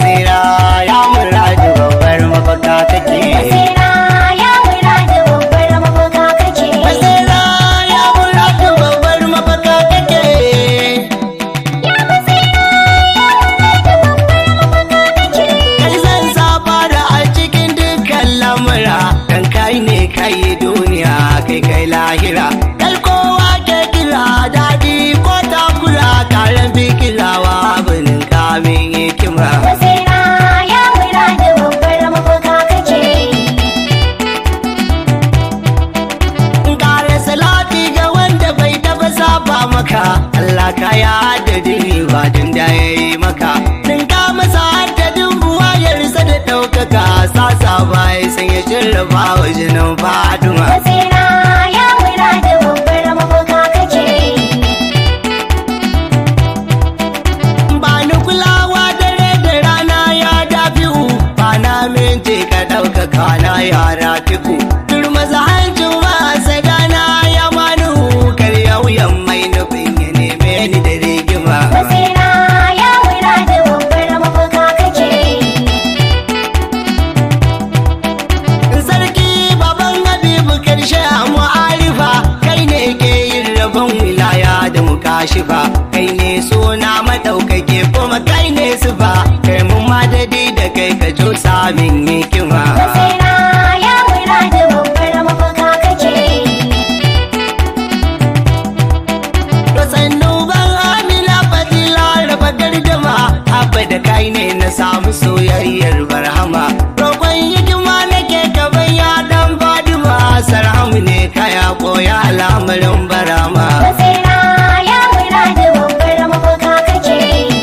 basira ya muradu babbar mafaka kake basira ya muradu babbar mafaka kake basira ya muradu babbar mafaka kake ya basira ya muradu babbar mafaka kake kai zan saba da a cikin dukkan lamura dan kai ne kai duniya kai kai lahira kai kowa ke kira daɗi ko takura karen fikirawa abinin kamin hikima basira ya muradu babbar mafaka kake kare salati ga wanda bai taba saba maka Allah ka ya adadin ba din da yayi maka din ka masa adadin buwayarsa da ɗaukaka sasa bai san ya jarraba wa jinin faduma basira ya muradu babbar mafaka kake ba ni kulawa dare da rana ya dafi'u ba na minti ka ɗaukaka na yara fiku turmaza hancin wasa dana ya manu kar yauyan mai nufin ya neme ni da rigima basira ya muradu babbar mafaka kake sarki baban habibu karshe a mu'arifa kai ne ke yin rabon wilaya da mukashifa kai ne suna madaukake kuma kai ne sufa kai mun madadi da kai ka jo samin hikima basira ya muradu babbar mafaka kake to sannu ban amina fadila raba gardama abba da kai ne na samu soyayyar barhama roƙon hikima nake gaban ya dan fadima sarhamu ne kaya koya al'amarin barama basira ya muradu babbar mafaka kake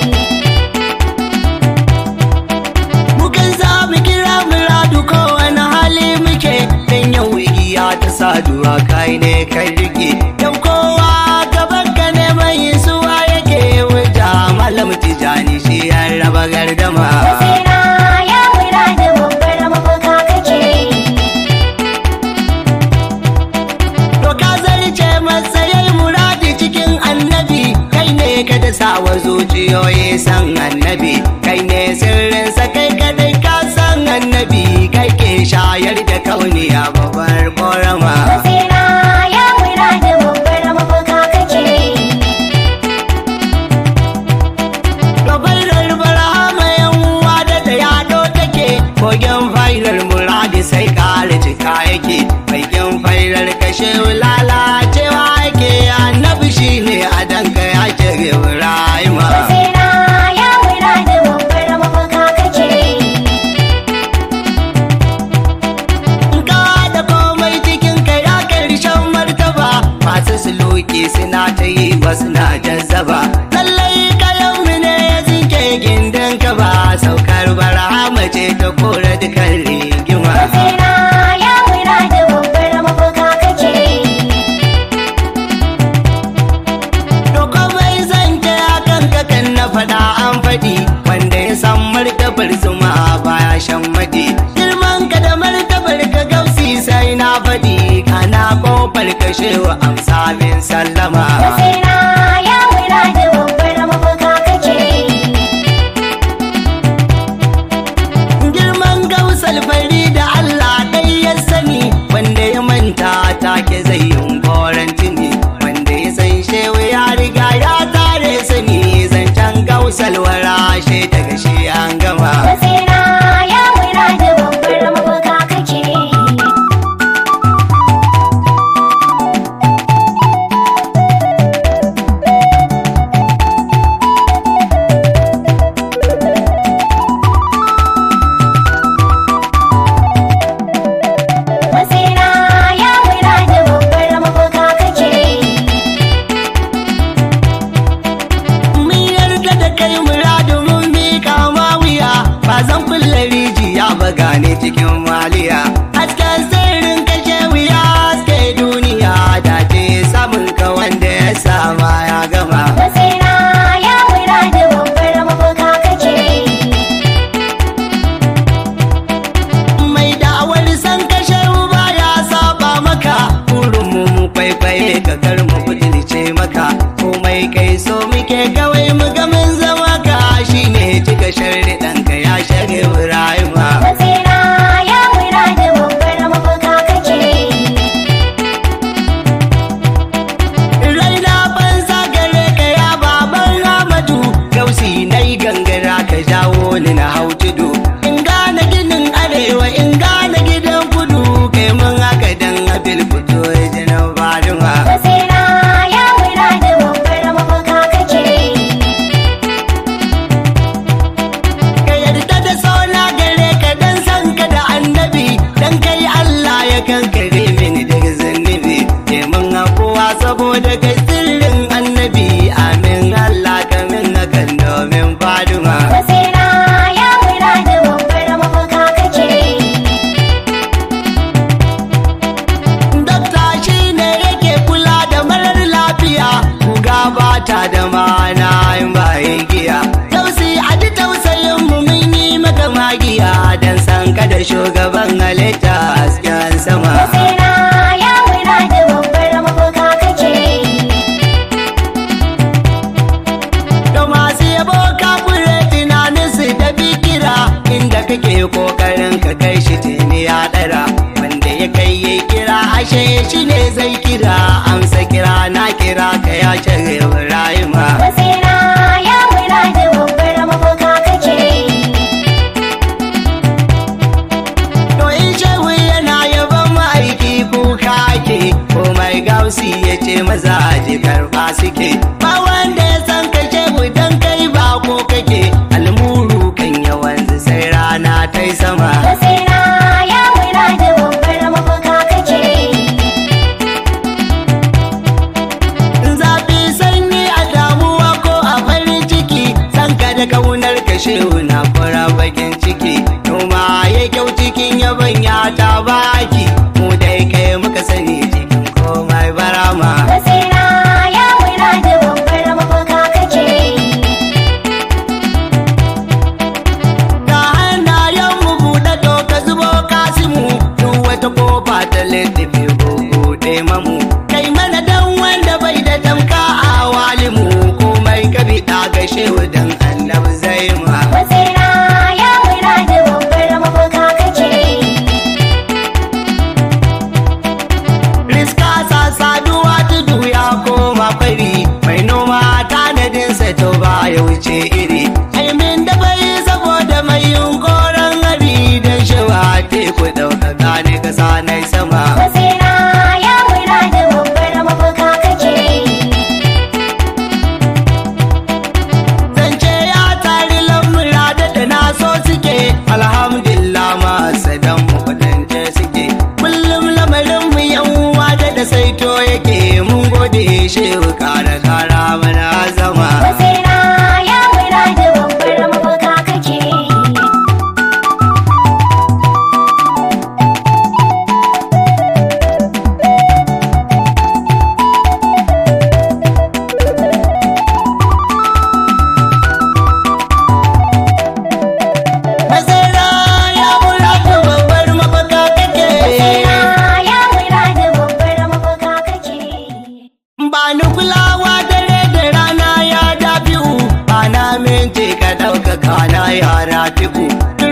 Mukan samu kira muradu kowane hali muke Dan yau igiya ta saduwa kai ne kai rike Dan kowa gaban ka ne mai suwa yake wuta Malam tijani shi ya raba gardama basira ya muradu babbar mafaka kake To ka zarce matsayin muradi cikin annabi Kai ne ka da sawa zuciyoyi san annabi Kai ne sirrinsa kai kadai ka san annabi Kai ke shayar da kauniya babbar korama basira ya muradu babbar mafaka kake Gabarar barhama yan uwa da da yado take Kogin failar muradi sai kare cika yake Baikin failar kashe lalacewa yake Annabi shi ne a danka ya ce Ibrahima basira ya muradu babbar mafaka kake Ka da komai cikin ka ya karshen martaba Masu suluki suna ta yi ba suna jazzaba Lallai kayan mu ne ya zinke gindin ka ba Saukar barhama ce ta kora dukan rigima basira ya muradu babbar mafaka kake Doko bai zance akan kakan na faɗa an faɗi wanda ya san martabar zuma baya shan maɗi. Girman ka da martabar ka gausi sai na faɗi kana kofar kashewa amsa min sallama. basira ya muradu babbar mafaka kake Girman gausal fari da Allah ɗai ya sani wanda ya manta take zai yin koren tuni wanda ya san shewa ya riga ya tare sani zancen gausal warashe daga shi an gama. basira ya muradu babbar mafaka kake basira ya muradu babbar mafaka kake Mun yarda da kai muradu mun miƙa ma wuya ba zan kulle rijiya ba gane cikin maliya. Hasken sirrin kashe wuya haske duniya da ke samun ka wanda ya sama ya gama. basira ya muradu babbar mafaka kake Mai da'awar san kashe ba ya saba maka. Burin mu mu kwaikwaye ka kar mu butulce maka. Komai kai so muke kawai mu ga mun zama ka shine cika sharri ɗanka ya shage Ibrahima. Matsira ya wura da babbar mafaka kake. Raina banza gare ka ya baban Amadu Gausi na yi gangara ka jawo ni na hau tudu In gane ginin arewa in gane gidan kudu Kai mun haka dan abil fito ya ji na Fatima Matsira ya wura da babbar mafaka kake. Ka yarda da sauna gare ka dan san ka da annabi Dan kai Allah ya kankare mini daga zunubi Kai mun hakuwa saboda kai sirrin annabi Amin Allah ka min hakan domin Fatima Matsira ya wura da babbar mafaka kake. Dokta shi ne yake kula da marar lafiya, kuga ba ta da mana in bayan giya. Tausi a ji tausayin mu mun yi maka magiya don san ka da shugaban halitta hasken sama. Matsira ya wura da babbar mafaka kake. Da masu yabo ka fure tunaninsu da bikira inda kake kokarin ka kai shi tuni ya ɗara. Wanda ya kai ya kira ashe shi ne zai kira amsa kira na kira ka ya ce Ibrahima. Matsira ya wura da babbar mafaka kake. To in shehu yana yaban ma'aiki kuka ake komai gausi ya ce maza ji karfa suke ba wanda ya san ka shehu dan kai ba ko kake almuru kan yawan sai rana ta yi sama Matsira ya wura da babbar mafaka kake. zafi sanyi a damuwa ko a farin ciki san ka da kaunar ka shehu na fara bakin ciki noma ya kyau cikin yaban ya ta baki mu dai kai muka sani cikin komai barama Matsira ya wura da babbar mafaka kake. Da hannayen mu buɗe to ka zubo kasimu duk wata kofa ta littafi ko buɗe mamu kai mana dan wanda bai da tamka a walimu komai ka bi ɗa ga shehu dan annabi zai ma Matsira ya wura da babbar mafaka kake. riska sa saduwa tudu ya koma fari mai noma tanadinsa to ba ya wuce iri aimin da bai saboda mai yunkoron hari don shawa teku ɗaukaka ne kasa na sama Matsira ya wura da babbar mafaka kake. zance ya tari lamura da da na so suke alhamdulillah masu dan mu kwadance suke kullum lamarin mu yan uwa da da saito yake mun gode shehu kara kara mana zama Matsira ya wura da babbar mafaka kake. Masara ya mura da babbar mafaka kake Matsira ya wura da babbar mafaka kake. ba ni kulawa dare da rana ya dafi'u ba na minti ka ɗaukaka na yara fiku